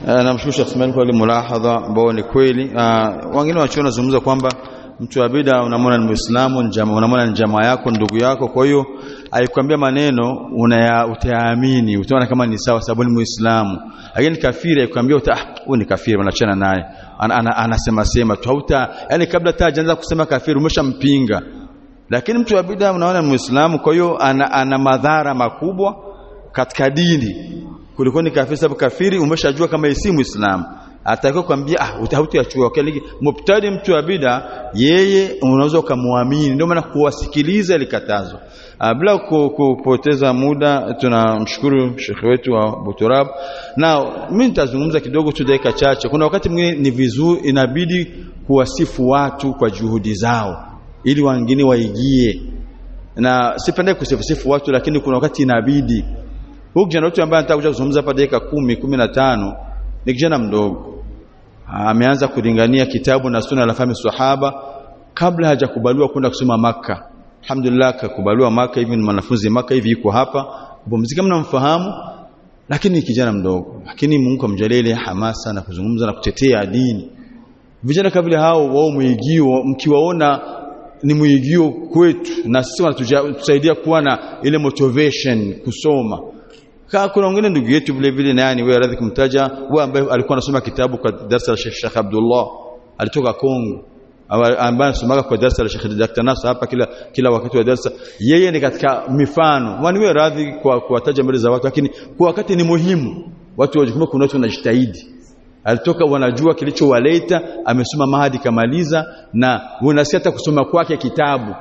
namshukuru Sheikh Ismail kwa ile mulahadha ambao ni kweli wengine wachiona nazungumza kwamba mtu wa bid'a unamwona ni Muislamu njama unamwona ni jamaa yako ndugu yako kwa hiyo aikwambia maneno unaya utayaamini utaona kama ni sawa sababu ni Muislamu lakini kafiri aikwambia uta huyu ni kafiri wanachana naye anasema ana, ana, ana sema tu hauta yani kabla hata hajaanza kusema kafiri umeshampinga lakini mtu wa bid'a unaona ni Muislamu kwa hiyo ana, ana madhara makubwa katika dini kuliko ni kafiri sababu kafiri umeshajua kama si Muislamu atakiwa kwambia ah utahutuyachua okay, mubtadi mtu wa bid'a yeye unaweza ukamwamini ndio maana kuwasikiliza ilikatazwa bila kupoteza muda tunamshukuru shekhe wetu wa Buturab na mimi nitazungumza kidogo tu dakika chache kuna wakati mwingine ni vizuri inabidi kuwasifu watu kwa juhudi zao ili wengine waigie na sipende kusifu watu lakini kuna wakati inabidi huyu kijana wetu ambaye anataka kuja kuzungumza hapa dakika 10 15 ni kijana mdogo ameanza kulingania kitabu na sunna la fahmi sahaba kabla hajakubaliwa kwenda kusoma maka alhamdulillah kakubaliwa maka hivi ni mwanafunzi maka hivi yuko hapa kupumzika mnamfahamu lakini ni kijana mdogo lakini Mungu amjalie ile hamasa na kuzungumza na kutetea dini vijana kabla hao wao muigio mkiwaona ni muigio kwetu na sisi wanatusaidia kuwa na ile motivation kusoma Kaa kuna wengine ndugu yetu vile vile nani wewe radhi kumtaja wewe ambaye alikuwa anasoma kitabu kwa darasa la Sheikh Sheikh Abdullah alitoka Kongo ambaye anasoma kwa darasa la Sheikh Dr. Nasa hapa kila kila wakati wa darasa yeye ni katika mifano wani wewe radhi kwa kuwataja mbele za watu lakini kwa wakati ni muhimu watu wajikume kuna watu wanajitahidi alitoka wanajua kilichowaleta amesoma mahadi kamaliza na unasikia hata kusoma kwake kitabu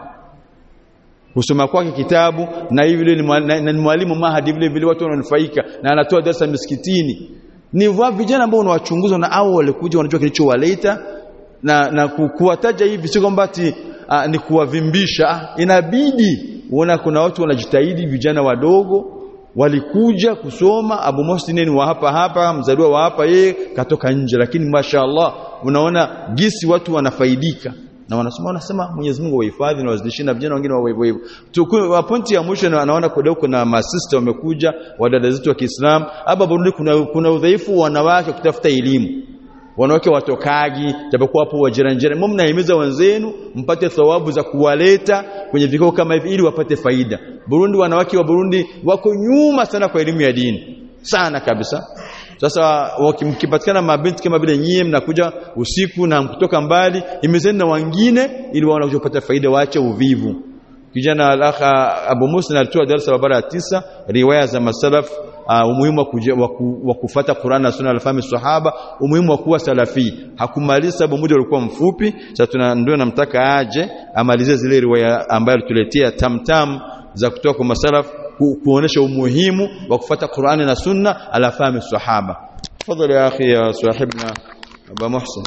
kusoma kwake kitabu na hivi vile ni mwalimu mahadi vile vile watu wananufaika na anatoa darasa misikitini ni vijana ambao unawachunguza na au walikuja wanajua kilichowaleta na na kuwataja hivi sio kwamba ati ni kuwavimbisha ah, inabidi uona kuna watu wanajitahidi vijana wadogo walikuja kusoma Abu Muhsin ni wa hapa hapa mzaliwa wa hapa yeye katoka nje lakini mashaallah unaona gisi watu wanafaidika na wanasema wanasema Mwenyezi Mungu wahifadhi na wazidishie na vijana wengine wawe hivyo hivyo. Pointi ya mwisho naona kudau kuna masista wamekuja wadada zetu wa Kiislamu hapa Burundi kuna kuna udhaifu wanawake kutafuta elimu wanawake watokagi japokuwa hapo wajiranjira mimi mnahimiza wenzenu mpate thawabu za kuwaleta kwenye vikao kama hivi ili wapate faida Burundi wanawake wa Burundi wako nyuma sana kwa elimu ya dini sana kabisa sasa mkipatikana mabinti kama vile nyie mnakuja usiku na kutoka mbali imezeni na wengine ili waone kupata faida waache uvivu kijana alakha Abu Musa alitoa darasa barabara ya tisa riwaya za masalaf uh, umuhimu wa kufuata Qur'an na Sunna al-fahmi sahaba umuhimu wa kuwa salafi hakumaliza sababu muda ulikuwa mfupi sasa tuna ndio namtaka aje amalize zile riwaya ambayo alituletea tamtam za kutoka kwa masalaf ku, kuonesha umuhimu wa kufuata Qur'ani na Sunna ala fahmi sahaba tafadhali ya akhi ya sahibna Abu Muhsin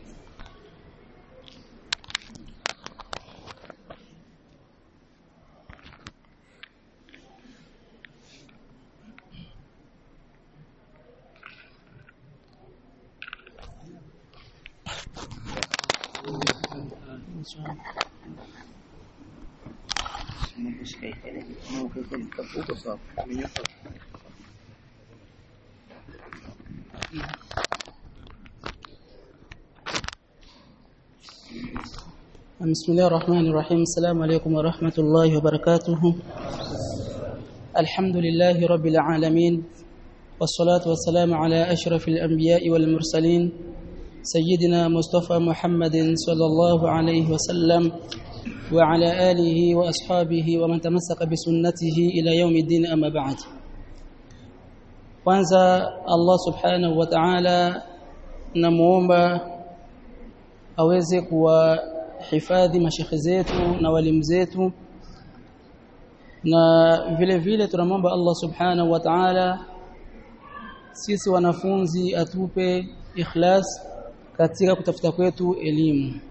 بسم الله الرحمن الرحيم السلام عليكم ورحمة الله وبركاته الحمد لله رب العالمين والصلاة والسلام على أشرف الأنبياء والمرسلين سيدنا مصطفى محمد صلى الله عليه وسلم وعلى آله وأصحابه ومن تمسك بسنته إلى يوم الدين أما بعد kwanza Allah subhanahu wa ta'ala namuomba aweze kuwahifadhi mashekhe zetu na walimu zetu na vile vile tunamwomba Allah subhanahu wa ta'ala sisi wanafunzi atupe ikhlas katika kutafuta kwetu elimu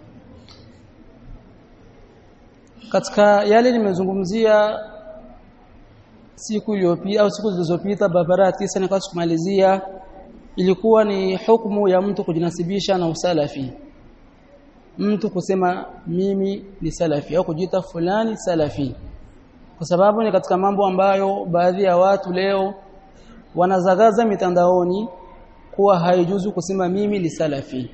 katika yale nimezungumzia siku iliyopita au siku zilizopita barabara tisa na kumalizia ilikuwa ni hukumu ya mtu kujinasibisha na usalafi mtu kusema mimi ni salafi au kujiita fulani salafi kwa sababu ni katika mambo ambayo baadhi ya watu leo wanazagaza mitandaoni kuwa haijuzu kusema mimi ni salafi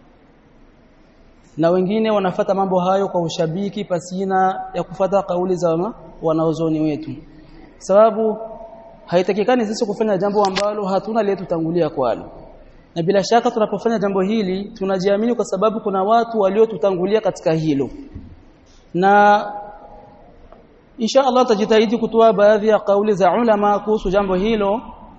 na wengine wanafata mambo hayo kwa ushabiki pasina ya kufata kauli za wanaozoni wetu sababu haitakikani sisi kufanya jambo ambalo hatuna liyetutangulia kwalo na bila shaka tunapofanya jambo hili tunajiamini kwa sababu kuna watu waliotutangulia katika hilo na insha Allah tajitahidi kutoa baadhi ya kauli za ulama kuhusu jambo hilo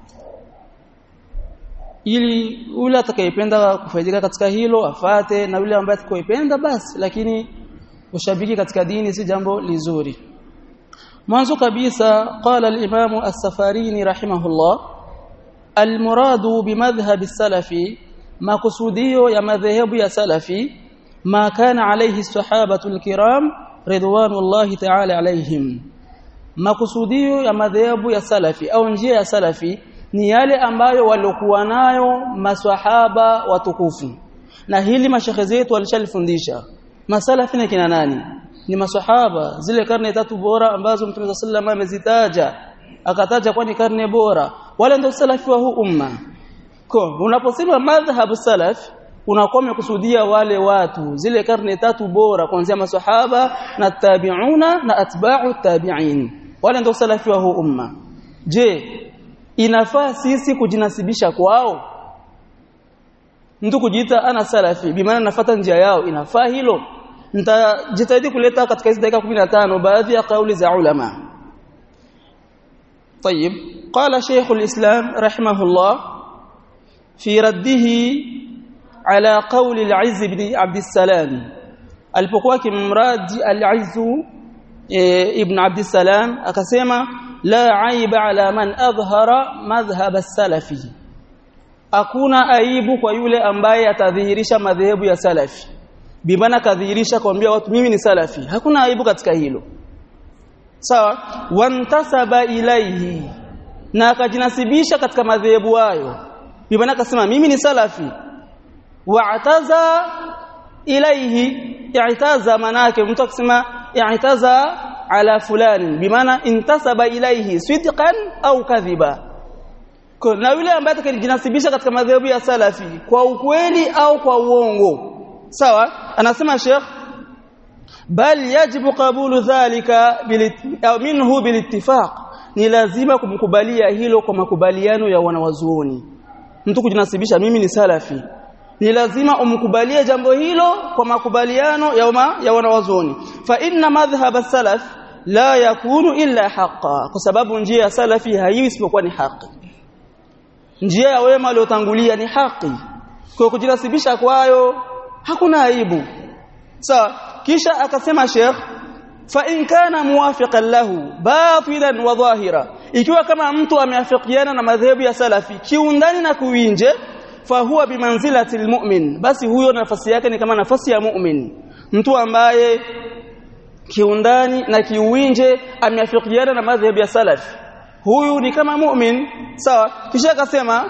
ili yule atakayependa kufaidika katika hilo afate na yule ambaye atakayependa basi lakini ushabiki katika dini si jambo lizuri mwanzo kabisa qala al-imam as-safarini rahimahullah al-muradu bimadhhab as-salafi makusudio ya madhehebu ya salafi ma kana alayhi as-sahabatu al-kiram ridwanullahi ta'ala alayhim makusudio ya madhehebu ya salafi au njia ya salafi ni yale ambayo waliokuwa nayo maswahaba watukufu na hili mashekhe zetu walishalifundisha masalafi ni kina nani ni maswahaba zile karne tatu bora ambazo Mtume sallallahu amezitaja akataja kwani karne bora wale ndio salafi wa huu umma kwa unaposema madhhab salaf unakuwa umekusudia wale watu zile karne tatu bora kuanzia maswahaba na tabi'una na atba'u tabi'in wale ndio salafi wa huu umma je inafaa sisi kujinasibisha kwao mtu kujiita ana salafi bimaana nafuata njia yao inafaa hilo nitajitahidi kuleta katika hizi dakika 15 baadhi ya kauli za ulama طيب قال شيخ الإسلام رحمه الله في رده على قول العز بن عبد السلام alipokuwa kimradi al-Izz ibn Abd salam akasema la aiba ala man adhhara madhhab as-salafi hakuna aibu kwa yule ambaye atadhihirisha madhehebu ya salafi bimana kadhihirisha kuambia watu mimi ni salafi hakuna aibu katika hilo sawa wantasaba ilaihi na akajinasibisha katika madhehebu hayo bimana akasema mimi ni salafi wa'taza ilaihi i'taza manake mtu akisema i'taza ala fulani bimaana intasaba ilaihi sidqan au kadhiba na yule ambaye atakajinasibisha katika madhehebu ya salafi kwa ukweli au kwa uongo sawa anasema Sheikh bal yajibu qabulu dhalika au minhu bilittifaq ni lazima kumkubalia hilo kwa makubaliano ya wanawazuoni mtu kujinasibisha mimi ni salafi ni lazima umkubalie jambo hilo kwa makubaliano ya uma, ya wanawazuoni fa inna madhhab salaf la yakunu illa haqa kwa sababu njia ya salafi haiwi isipokuwa ni haki njia ya wema waliotangulia ni haki kwa kujinasibisha kwayo hakuna aibu sawa kisha akasema Sheikh fa in kana muwafiqan lahu batilan wa dhahira ikiwa kama mtu ameafikiana na madhehebu ya salafi kiundani na kuinje fahuwa bimanzilati almu'min basi huyo nafasi yake ni kama nafasi ya mu'min mtu ambaye kiundani na kiuinje ameafikiana na madhehebu ya salafi huyu ni kama mu'min sawa kisha akasema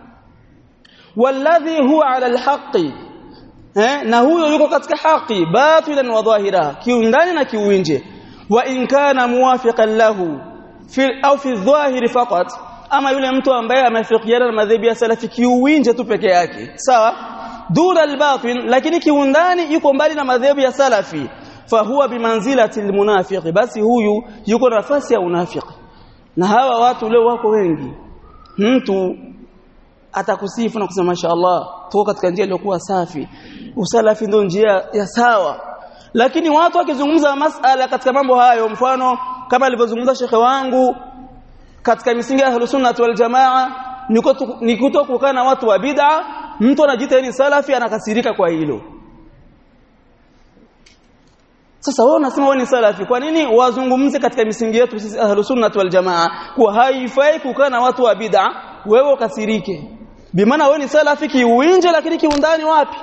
walladhi huwa ala alhaqi eh na huyo yuko katika haki batilan wa dhahira kiundani na kiuinje wa in kana muwafiqan lahu fi au fi dhahiri faqat ama yule mtu ambaye amefikiana na madhehebu ya salafi kiuinje tu peke yake sawa duna albatin lakini kiundani yuko mbali na madhehebu ya salafi fahuwa bimanzilati almunafiqi basi huyu yuko nafasi ya unafiki na hawa watu leo wako wengi mtu atakusifu na kusema mashaallah tuko katika njia iliyokuwa safi usalafi ndio njia ya sawa lakini watu wakizungumza masala katika mambo hayo mfano kama alivyozungumza shekhe wangu katika misingi ya ahlus sunnah wal jamaa ni kutokukaa na watu wa bid'a mtu anajiita ni salafi anakasirika kwa hilo sasa wewe unasema wewe ni salafi kwa nini wazungumze katika misingi yetu sisi ahlus sunnah wal jamaa kwa haifai kukaa na watu wa bid'a wewe ukasirike bimaana wewe ni salafi kiuinje lakini kiundani wapi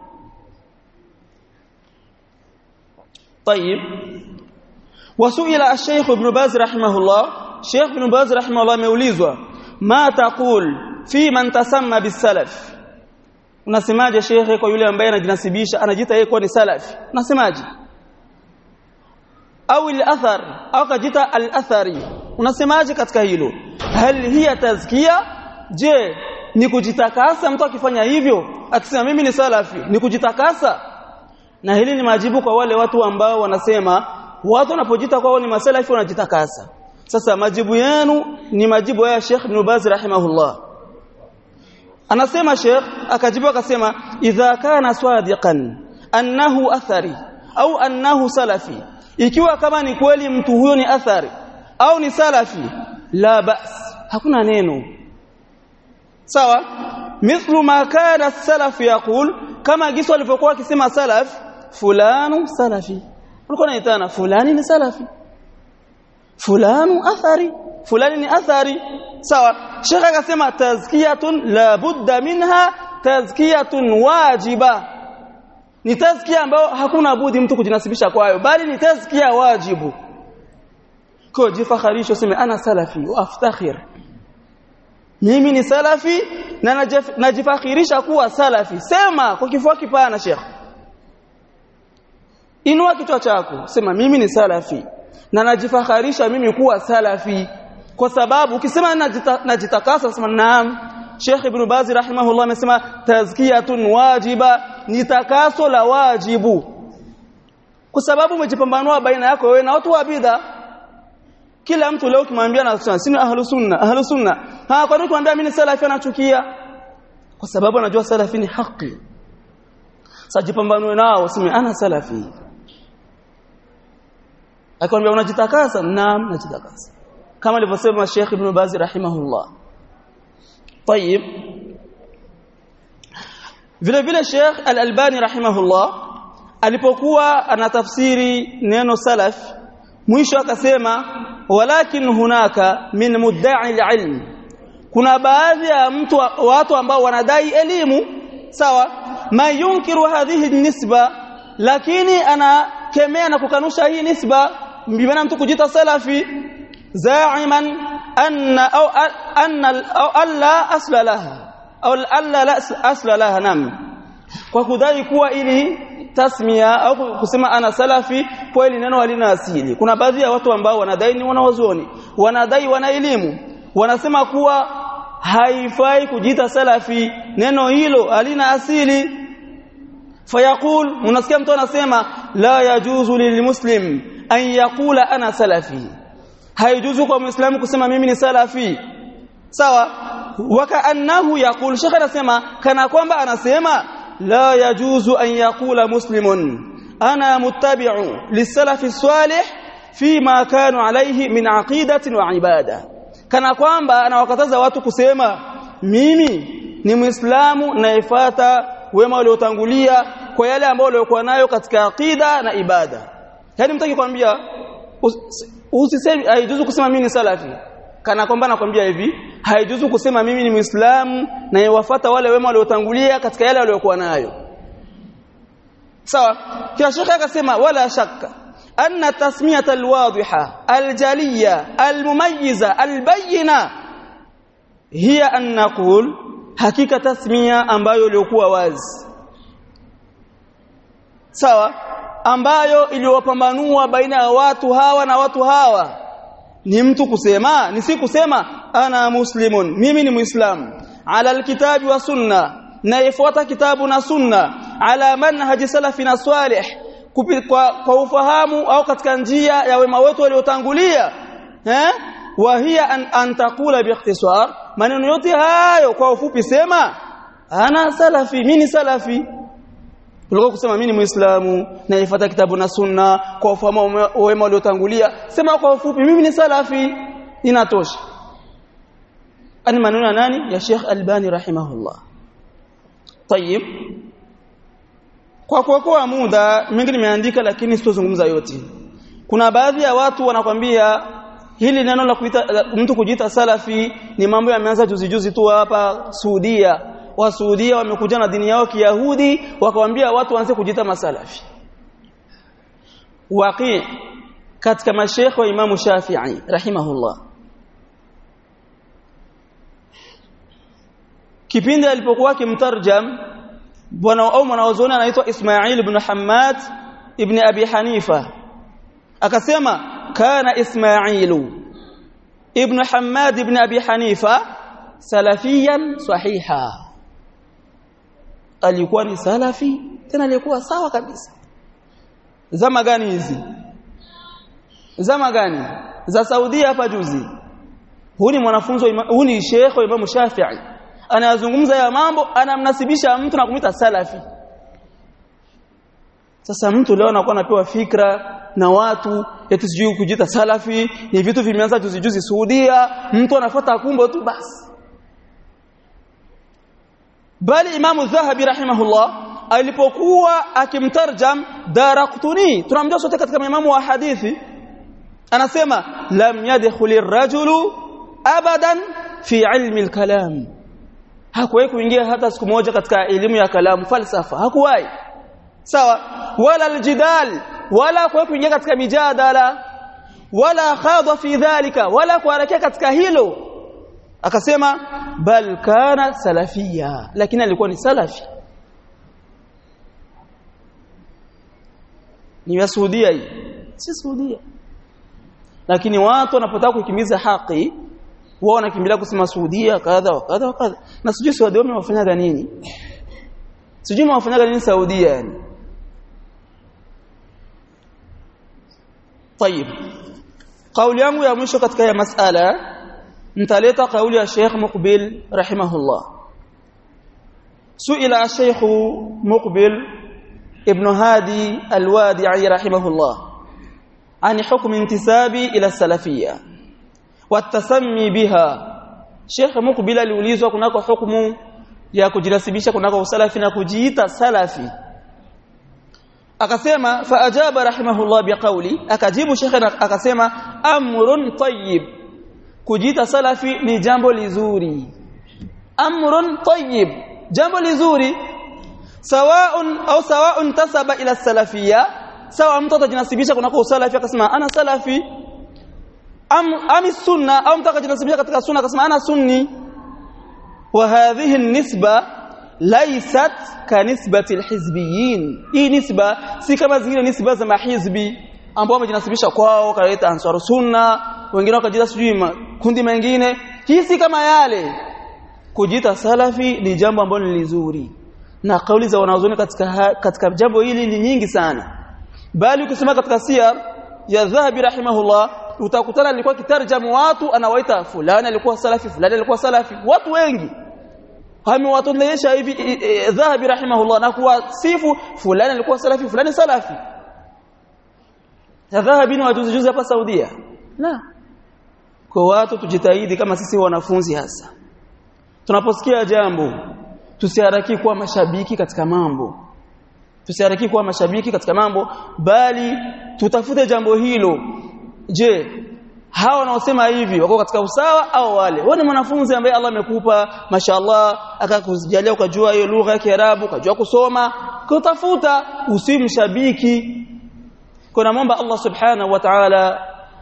طيب وسئل الشيخ ابن باز رحمه الله شيخ ابن باز رحمه الله ameulizwa ma taqul fi man tasamma bisalaf unasemaje shekhe kwa yule ambaye anajinasibisha anajiita yeye kuwa ni salafi unasemaje au al-athar au kajita al-athari unasemaje katika hilo hal hiya tazkia je ni kujitakasa mtu akifanya hivyo akisema mimi ni salafi ni kujitakasa na hili ni majibu kwa wale watu ambao wanasema watu wanapojita kwao ni masalafi wanajitakasa sasa majibu yenu ni majibu ya Sheikh Ibn Baz rahimahullah anasema Sheikh akajibu akasema idha kana swadiqan annahu athari au annahu salafi ikiwa kama ni kweli mtu huyo ni athari au ni salafi la bas hakuna neno sawa mithlu ma kana salaf yaqul kama giso alivyokuwa akisema salaf fulanu salafi ulikuwa unaitana fulani ni salafi fulanu athari fulani ni athari sawa shekha akasema tazkiyatun la budda minha tazkiyatun wajiba ni tazkia ambayo hakuna budi mtu kujinasibisha kwayo bali ni tazkia wajibu kwa jifakharisho sema ana salafi wa aftakhir mimi ni salafi na najifakhirisha kuwa salafi sema kwa kifua kipana sheikh inua kichwa chako sema mimi ni salafi na najifakharisha mimi kuwa salafi kwa sababu ukisema najita, najitakasa sema naam Sheikh Ibn Baz rahimahullah amesema tazkiyatun wajiba ni takaso la wajibu kwa sababu umejipambanua baina yako wewe na watu wa bid'a kila mtu leo kimwambia na sisi ahlus sunna ahlus sunna ha kwa nini kumwambia mimi ni salafi anachukia kwa sababu anajua salafi ni haki sajipambanue nao useme ana salafi akamwambia unajitakasa naam najitakasa kama alivyosema Sheikh Ibn Baz rahimahullah طيب vile vile Sheikh Al-Albani rahimahullah alipokuwa anatafsiri neno salaf mwisho akasema walakin hunaka min mudda'i al-ilm kuna baadhi ya mtu watu ambao wanadai elimu sawa ma yunkiru hadhihi nisba lakini anakemea na kukanusha hii nisba mbona mtu kujita salafi za'iman anna au anna au alla asla laha au alla la asla laha nam kwa kudai kuwa ili tasmia au kusema ana salafi kwa ili neno halina asili kuna baadhi ya watu ambao wanadai ni wanawazuoni wanadai wana elimu wanasema kuwa haifai kujiita salafi neno hilo halina asili fayaqul unasikia mtu anasema la yajuzu lilmuslim an yaqula ana salafi haijuzu kwa muislamu kusema mimi ni salafi sawa wakaannahu yaqul shekha anasema kana kwamba anasema la yajuzu an yaqula muslimun ana muttabi'u lisalafi salih fima kanu alayhi min aqidatin wa ibada kana kwamba anawakataza watu kusema mimi ni muislamu naifuata wema waliotangulia kwa yale ambayo waliokuwa nayo katika aqida na ibada yani mtaki kwambia usisemi haijuzu kusema mimi ni salafi kana kwamba nakwambia hivi haijuzu kusema mimi ni muislamu na yawafuata wale wema waliotangulia katika yale waliokuwa nayo sawa kila shekha akasema wala shakka anna tasmiyata alwadhiha aljaliya almumayyiza albayina hiya an naqul hakika tasmia ambayo ilikuwa wazi sawa ambayo iliwapambanua baina ya watu hawa na watu hawa ni mtu kusema ni si kusema ana muslimun mimi ni muislamu ala alkitabi wa sunna na ifuata kitabu na sunna ala manhaji salafi na salih kwa, kwa ufahamu au katika njia ya wema wetu waliotangulia eh wa hiya an, an taqula biikhtisar maneno yote hayo kwa ufupi sema ana salafi mimi salafi kuliko kusema mimi ni muislamu na ifuata kitabu na sunna kwa ufahamu wema waliotangulia sema kwa ufupi mimi ni salafi inatosha ani maneno ya nani ya Sheikh Albani rahimahullah طيب kwa kuokoa muda mingi nimeandika lakini sitozungumza yote kuna baadhi ya watu wanakwambia hili neno la kuita mtu kujiita salafi ni mambo yameanza juzi juzi tu hapa Saudia wa Saudia wamekuja na dini yao Kiyahudi wakawaambia watu waanze kujiita masalafi waqi katika mashekhe wa Imamu Shafi'i rahimahullah kipindi alipokuwa kimtarjam bwana au mwanazuoni anaitwa Ismail ibn Hammad ibn Abi Hanifa akasema kana Ismailu ibn Hammad ibn Abi Hanifa salafiyan sahiha alikuwa ni salafi tena alikuwa sawa kabisa zama gani hizi zama gani za Saudia hapa juzi huu ni mwanafunzi huu ni Sheikh wa Imam Shafi'i anayazungumza ya mambo anamnasibisha mtu na kumita salafi sasa mtu leo anakuwa anapewa fikra na watu eti sijui kujita salafi ni vitu vimeanza juzi juzi Saudia mtu anafuata kumbo tu basi bali Imam Dhahabi rahimahullah alipokuwa akimtarjam Daraqutni tunamjua sote katika maimamu wa hadithi anasema lam yadkhuli rajulu abadan fi ilmi al-kalam hakuwahi kuingia hata siku moja katika elimu ya kalamu falsafa hakuwahi sawa wala aljidal wala kwa kuingia katika mijadala wala khadha fi dhalika wala kuharakea katika hilo akasema bal kana salafia lakini alikuwa ni salafi ni ya Saudia hii si Saudia lakini watu wanapotaka kukimiza haki wao wanakimbilia kusema Saudia kadha wa kadha wa kadha na sijui Saudi wamewafanyaga nini sijui wamewafanyaga nini Saudia yani طيب قول yangu ya mwisho katika ya masala nitaleta kauli ya Sheikh Muqbil rahimahullah suila Sheikh Muqbil ibn Hadi al-Wadi'i rahimahullah عن حكم انتسابي إلى السلفية والتسمي بها Sheikh Muqbil aliulizwa kunako hukumu ya kujinasibisha kunako usalafi na kujiita salafi akasema faajaba rahimahullah biqauli akajibu Sheikh akasema amrun tayyib kujiita salafi ni jambo lizuri amrun tayyib jambo lizuri sawaun au sawaun tasaba ila salafiyya sawa mtu atajinasibisha kunako usalafi akasema ana salafi am ami sunna au mtu akajinasibisha katika sunna akasema ana sunni wa hadhihi nisba laysat ka nisbati alhizbiyin hii nisba si kama zingine nisba za mahizbi ambao wamejinasibisha kwao kaleta ansar sunna wengine wakajita sijui makundi mengine hii si kama yale kujita salafi ni jambo ambalo ni lizuri na kauli za wanaozoni katika katika jambo hili ni nyingi sana bali ukisema katika siyar ya dhahabi rahimahullah utakutana alikuwa kitarjamu watu anawaita fulani alikuwa salafi fulani alikuwa salafi watu wengi amewatolesha hivi dhahabi rahimahullah na kuwasifu fulani alikuwa salafi fulani salafi dhahabi ni wajuzi juzi hapa Saudia la kwa watu tujitahidi kama sisi wanafunzi hasa tunaposikia jambo tusiharaki kuwa mashabiki katika mambo tusiharaki kuwa mashabiki katika mambo bali tutafute jambo hilo je hawa wanaosema hivi wako katika usawa au wale wewe ni mwanafunzi ambaye Allah amekupa mashallah akakujalia ukajua hiyo lugha ya Kiarabu ukajua kusoma kutafuta usimshabiki kuna muomba Allah subhanahu wa ta'ala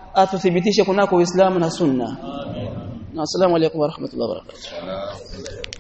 atuthibitishe kunako Uislamu na Sunna. Amin. Assalamu alaykum wa rahmatullahi wa barakatuh.